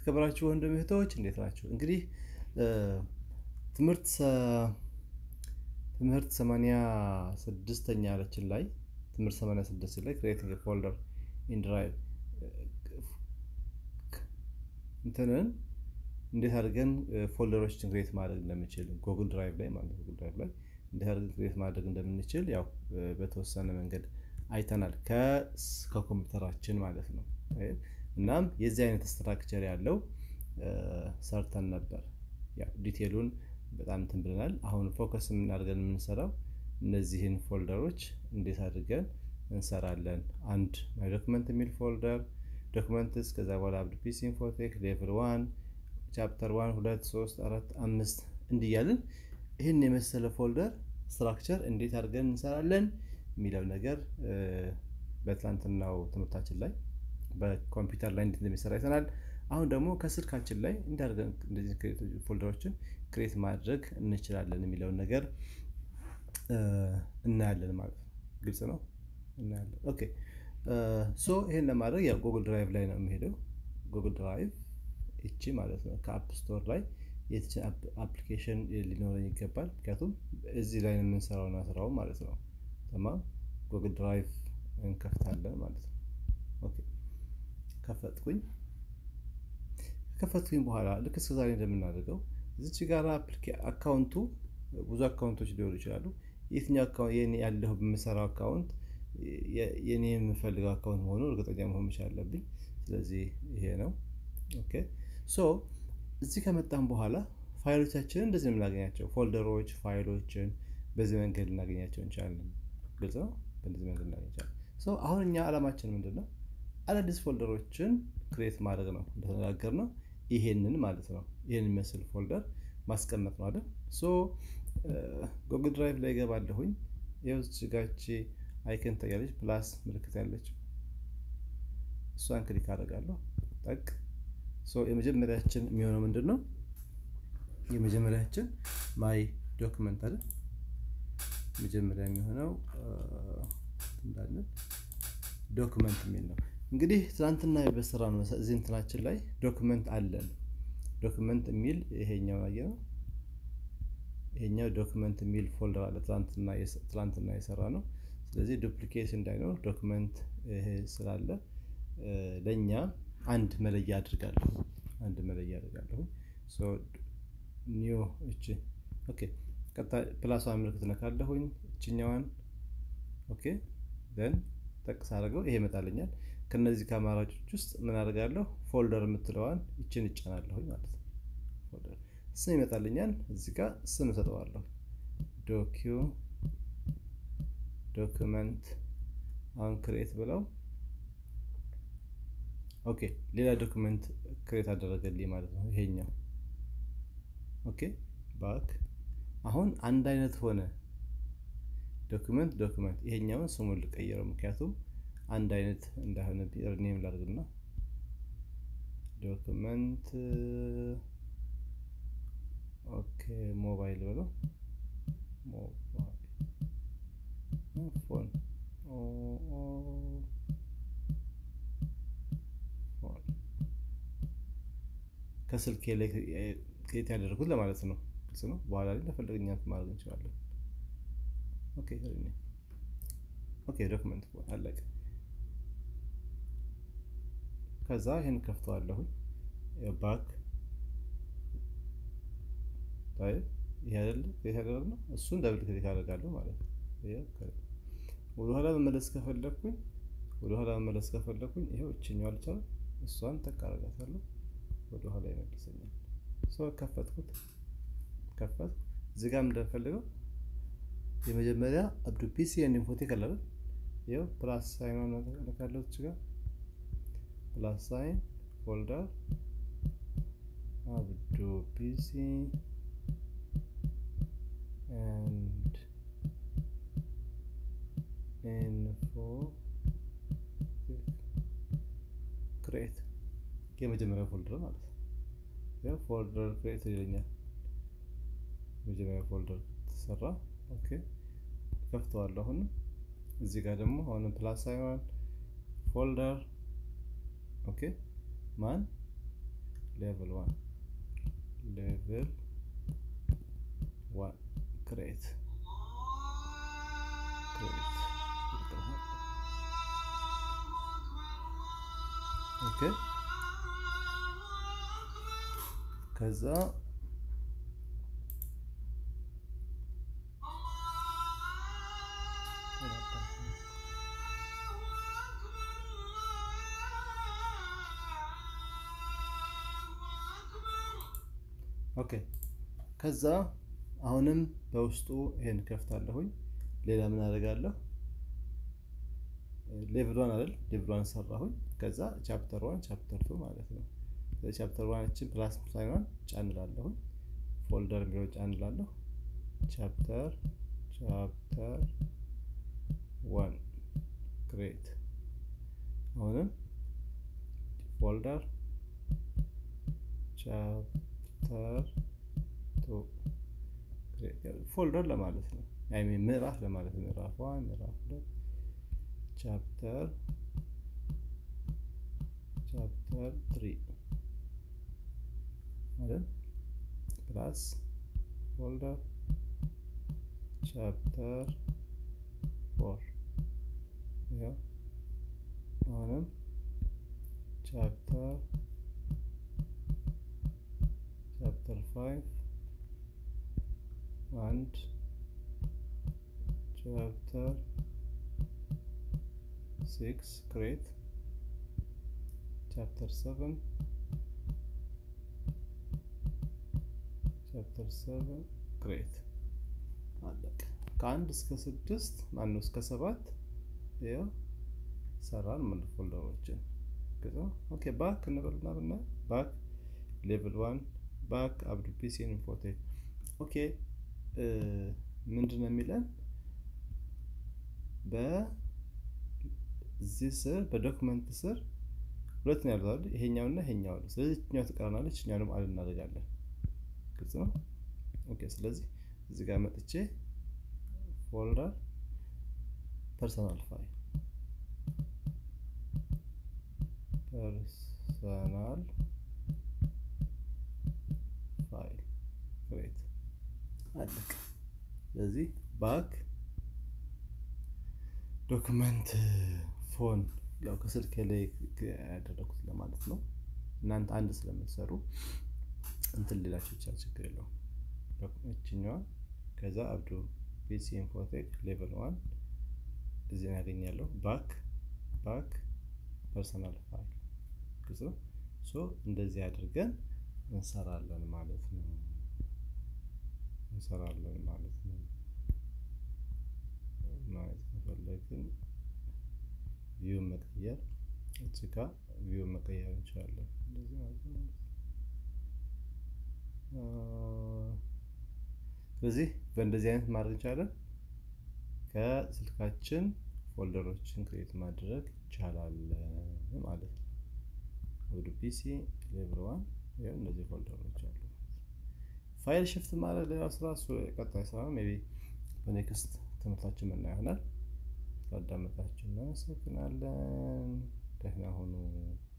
የተከበራችሁ ወንድም እህቶች እንዴት ናቸው? እንግዲህ ትምህርት ትምህርት ሰማንያ ስድስተኛ ያለችን ላይ ትምህርት ሰማንያ ስድስት ላይ ክሬቲንግ ፎልደር ኢን ድራይቭ እንትንን እንዴት አድርገን ፎልደሮችን ክሬት ማድረግ እንደምንችል ጉግል ድራይቭ ላይ ማለት ጉግል ድራይቭ ላይ እንዴት አድርገን ክሬት ማድረግ እንደምንችል ያው በተወሰነ መንገድ አይተናል ከኮምፒውተራችን ማለት ነው። እናም የዚህ አይነት ስትራክቸር ያለው ሰርተን ነበር። ያው ዲቴሉን በጣም እንትን ብለናል። አሁን ፎከስ የምናደርገን የምንሰራው እነዚህን ፎልደሮች እንዴት አድርገን እንሰራለን። አንድ ማይ ዶክመንት የሚል ፎልደር ዶክመንትስ፣ ከዛ በኋላ አብዱ ፒሲ ኢንፎቴክ ሌቭል ዋን ቻፕተር ዋን ሁለት ሶስት አራት አምስት እንዲያልን ይህን የመሰለ ፎልደር ስትራክቸር እንዴት አድርገን እንሰራለን የሚለው ነገር በትላንትናው ትምህርታችን ላይ በኮምፒውተር ላይ እንዴት እንደሚሰራ አይተናል። አሁን ደግሞ ከስልካችን ላይ እንዳደርገን እንደዚህ ፎልደሮችን ክሬት ማድረግ እንችላለን የሚለውን ነገር እናያለን ማለት ነው። ግልጽ ነው። እናያለን። ኦኬ ሶ ይሄን ለማድረግ ያው ጉግል ድራይቭ ላይ ነው የሚሄደው። ጉግል ድራይቭ እቺ ማለት ነው ከአፕ ስቶር ላይ የትችን አፕሊኬሽን ሊኖረኝ ይገባል። ምክንያቱም እዚህ ላይ ነው የምንሰራውና ስራው ማለት ነው። ተማም ጉግል ድራይቭ እንከፍታለን ማለት ነው። ኦኬ ከፈትኩኝ። ከከፈትኩኝ በኋላ ልክ እስከ ዛሬ እንደምናደርገው እዚች ጋር አካውንቱ ብዙ አካውንቶች ሊሆኑ ይችላሉ። የትኛው አካውንት ያለሁ በምሰራው አካውንት የኔ የምፈልገው አካውንት መሆኑ እርግጠኛ መሆን መቻል አለብኝ። ስለዚህ ይሄ ነው። ኦኬ ሶ እዚህ ከመጣን በኋላ ፋይሎቻችንን እንደዚህ ነው የምናገኛቸው። ፎልደሮች፣ ፋይሎችን በዚህ መንገድ ልናገኛቸው እንችላለን። ግልጽ ነው። በዚህ መንገድ ልናገኛቸው ሶ አሁን እኛ ዓላማችን ምንድን ነው? አዳዲስ ፎልደሮችን ክሬት ማድረግ ነው። እንደተነጋገር ነው ይሄንን ማለት ነው። ይሄን የሚመስል ፎልደር ማስቀመጥ ነው አይደል? ሶ ጉግል ድራይቭ ላይ ገባለሁኝ። የውስጥ ጋቺ አይከን ታያለች፣ ፕላስ ምልክት ያለች እሷን ክሊክ አደርጋለሁ። ጠቅ ሶ የመጀመሪያችን የሚሆነው ምንድን ነው? የመጀመሪያችን ማይ ዶክመንት አይደል? መጀመሪያ የሚሆነው እንዳለን ዶክመንት የሚል ነው። እንግዲህ ትናንትና በስራ ነው እዚህ እንትናችን ላይ ዶክመንት አለን። ዶክመንት የሚል ይሄኛው አየ ነው። ይሄኛው ዶክመንት የሚል ፎልደር አለ ትናንትና የሰራ ነው። ስለዚህ ዱፕሊኬት እንዳይኖር ዶክመንት ይሄ ስላለ ለእኛ አንድ መለያ አድርጋለሁ። አንድ መለያ አድርጋለሁ። ኒዮ እቺ ኦኬ። ፕላሷን ምልክት ነካለሁኝ እችኛዋን ኦኬ ደን ጠቅስ አድርገው ይሄ ይመጣልኛል። ከነዚህ ከአማራጮች ውስጥ ምን አደርጋለሁ? ፎልደር የምትለዋን ይችን እጫናለሁኝ ማለት ነው። ፎልደር ስም ይመጣልኛል። እዚህ ጋር ስም እሰጠዋለሁ። ዶኪዩ ዶክመንት አሁን ክሬት ብለው ኦኬ፣ ሌላ ዶክመንት ክሬት አደረገልኝ ማለት ነው። ይሄኛው ኦኬ ባክ አሁን አንድ አይነት ሆነ። ዶክመንት ዶክመንት ይሄኛውን ስሙን ልቀይረው፣ ምክንያቱም አንድ አይነት እንዳይሆነ ኔም ላድርግና ዶክመንት ኦኬ ሞባይል ብለው ሞባይል ፎን ከስልኬ ላይ ክሬት ያደረጉት ለማለት ነው። ግልጽ ነው። በኋላ ላይ ለፈለግኛ ማድረግ እንችላለን። ኦኬ ኦኬ ዶክመንት አለቀ። ከዛ ይህን ከፍተዋለሁኝ ባክ ይሄ አይደለ ክሬት ያደረግነው እሱን ደብል ክሊክ አደርጋለሁ ማለት ነው። ወደኋላ መመለስ ከፈለግኩኝ ወደኋላ መመለስ ከፈለግኩኝ ይኸው እችኛዋ አልቻለ እሷን ጠቅ አደርጋታለሁ ወደኋላ ይመልሰኛል። ሰው ከፈትኩት ከፈትኩ እዚህ ጋር እንደፈልገው የመጀመሪያ አብዱ ፒሲ ኤንድ ኢንፎቴክ አለ አይደል? ይኸው ፕላስ ሳይን ነካለው እዚህ ጋር ፕላስ ሳይን ፎልደር አብዱ ፒሲ ኤንድ ኢንፎ ክሬት የመጀመሪያ ፎልደር ማለት ነው። ያው ፎልደር ክሬት ይለኛል። የመጀመሪያ ፎልደር ተሰራ። ኦኬ ከፍተዋለሁ። አሁንም እዚህ ጋር ደግሞ አሁንም ፕላስ ሳይሆን ፎልደር ኦኬ ማን ሌቭል ዋን ሌቭል ዋን ክሬት ክሬት ኦኬ ከዛ ኦኬ ከዛ አሁንም በውስጡ ይሄን ከፍታለሁኝ። ሌላ ምን አደርጋለሁ? ሌቭል ዋን አይደል? ሌቭል ዋን ሰራሁኝ። ከዛ ቻፕተር ዋን ቻፕተር ቱ ማለት ነው። ቻፕተር ዋናችን ፕላስ ሳይኗን ጫንላለሁኝ። ፎልደር የሚለው ጫንላለሁ። ቻፕተር ቻፕተር ዋን ክሬት አሁንም ፎልደር ቻፕተር ቱ ፎልደር ለማለት ነው። አይ ሚን ምዕራፍ ለማለት ነው። ምዕራፍ ዋን ምዕራፍ ሁለት ቻፕተር ቻፕተር ትሪ ማለት ፕላስ ፎልደር ቻፕተር ፎር ያው አሁንም ቻፕተር ቻፕተር ፋይቭ አንድ ቻፕተር ሲክስ ክሬት ቻፕተር ሰቨን ቻፕተር ሰቨን ክሬት አለቀ። ከአንድ እስከ ስድስት ማነው እስከ ሰባት ያው ሰራን ማለት ፎልደሮችን ከዛ ኦኬ ባክ እንበልና ብና ባክ ሌቭል ዋን ባክ አብዱ ፒሲ ኢንፎቴክ ኦኬ ምንድን ነው የሚለን በዚህ ስር በዶክመንት ስር ሁለት ነው ያሉት አይደል? ይሄኛውና ይሄኛው ነው። ስለዚህ እኛው ትቀራናለች፣ እኛው ደግሞ አድ እናደርጋለን። ግልጽ ነው። ኦኬ ስለዚህ እዚህ ጋር መጥቼ ፎልደር ፐርሰናል ፋይል ፐርሰናል ፋይል ክሬት አለቅ። ስለዚህ ባክ ዶክመንት ፎን ያው ከስልክ ላይ ያደረኩት ለማለት ነው። እናንተ አንድ ስለምትሰሩ እንትን ሌላቸው ይቻል ችግር የለውም። እችኛዋ ከዛ አብዱ ፒሲ ኢንፎቴክ ሌቨል ዋን እዚህ ያገኛለሁ። ባክ ባክ ፐርሰናል ፋይል ግዙ ሶ እንደዚህ አድርገን እንሰራለን ማለት ነው። እንሰራለን ማለት ነው። ማየት ከፈለግን ቪው መቀየር እዚህ ጋ ቪው መቀየር እንችላለን። እንደዚህ ማለት ነው። ስለዚህ በእንደዚህ አይነት ማድረግ እንችላለን። ከስልካችን ፎልደሮችን ክሬት ማድረግ ይቻላል ማለት ነው። ወደ ፒሲ ሌቭል ዋን ይኸው እነዚህ ፎልደሮች አሉ። ፋይል ሽፍት ማለት ሌላ ስራ እሱ ቀጣይ ስራ ነው። ሜይ ቢ በኔክስት ትምህርታችን ምና ይሆናል። ስላዳመጣችሁ እናመሰግናለን። ደህና ሁኑ።